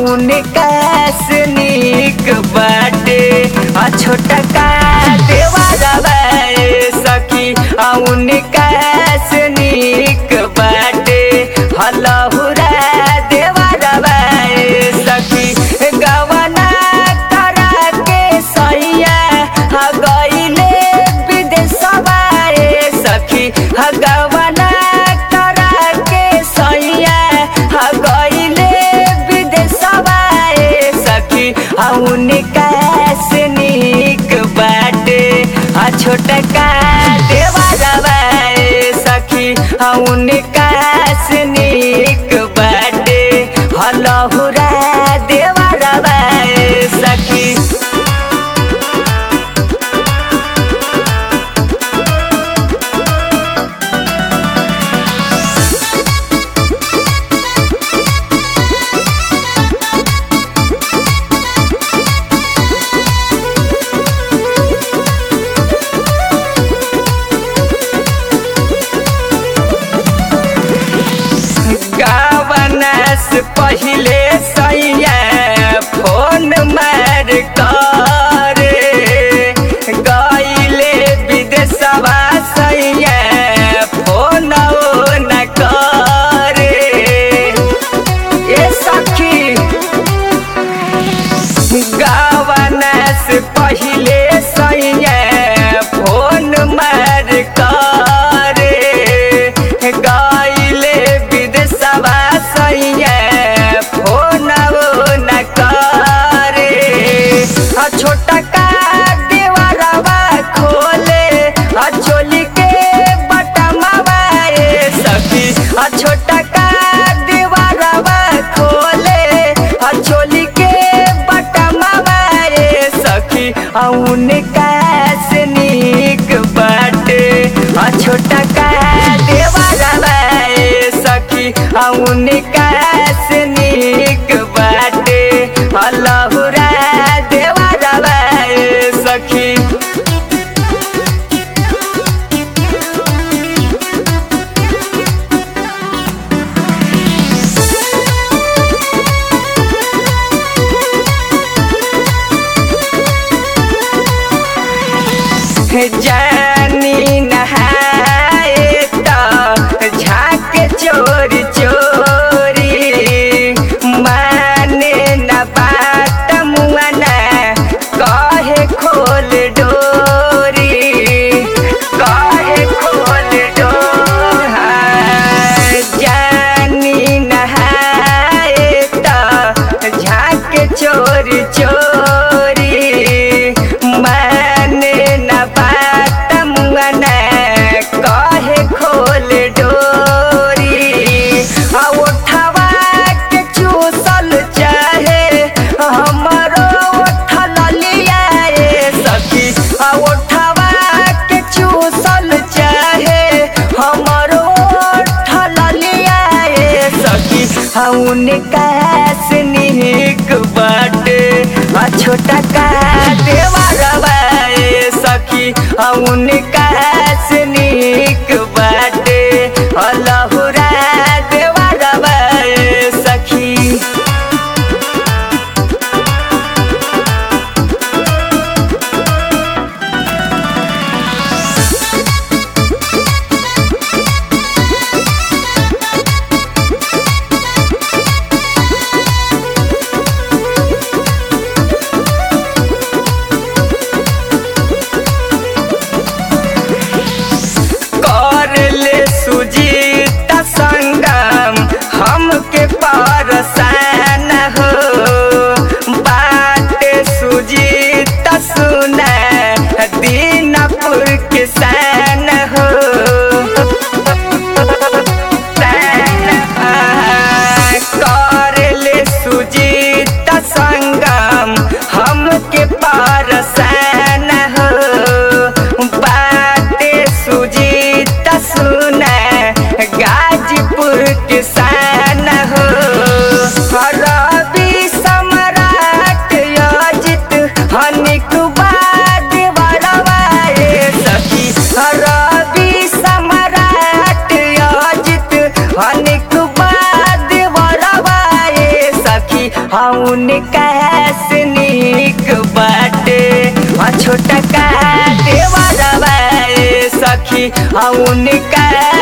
उनका से नीक बाटे आ छोटा का देवारा ए सखी आ उनका से नीक बाटे हलहुरा देवारा ए सखी गवना करा के सैया हा गईले विदेशवा ए सखी हा गवना करा के सैया हा गईले विदेशवा ए सखी हा उनका से नीक बाटे आ छोटका देवारा ए सखी हा उनका से नीक बाटे हलहुरा देवारा ए सखी गावनस पहिले सैया फोन मार करे गईले विदेशवा सैया फोन न करे ए सखी गावनस पहिले सैया फोन मार करे गईले विदेशवा सैया फोन न करे आ छोटा का देवरवा खोले आ चोली के बटमवा ए सखी आ छोटा का देवरवा खोले आ चोली के बटमवा ए सखी आ उनका से नीक बाटे आ छोटा का देवरवा ए सखी आ उनका से नीक बाटे अल्लाहुरा देवरवा ए सखी जानी नहाए तो झाक चोरी चोरी माने न बात मुआना कहे खोल डोरी कहे खोल डोरा जानी नहाए तो झाक चोरी चोरी माने न बात मुआना कहे खोल डोरी आ उठवा के चूसल चाहे हमरो उठल लिया ए सखी आ उठवा के चूसल चाहे हमरो उठल लिया ए सखी आ उनका से नीक बाटे आ छोटा का देवरवा ए सखी आ उनका से नीक बाटे अल्लाहुरा देवरवा ए सखी सखी उनका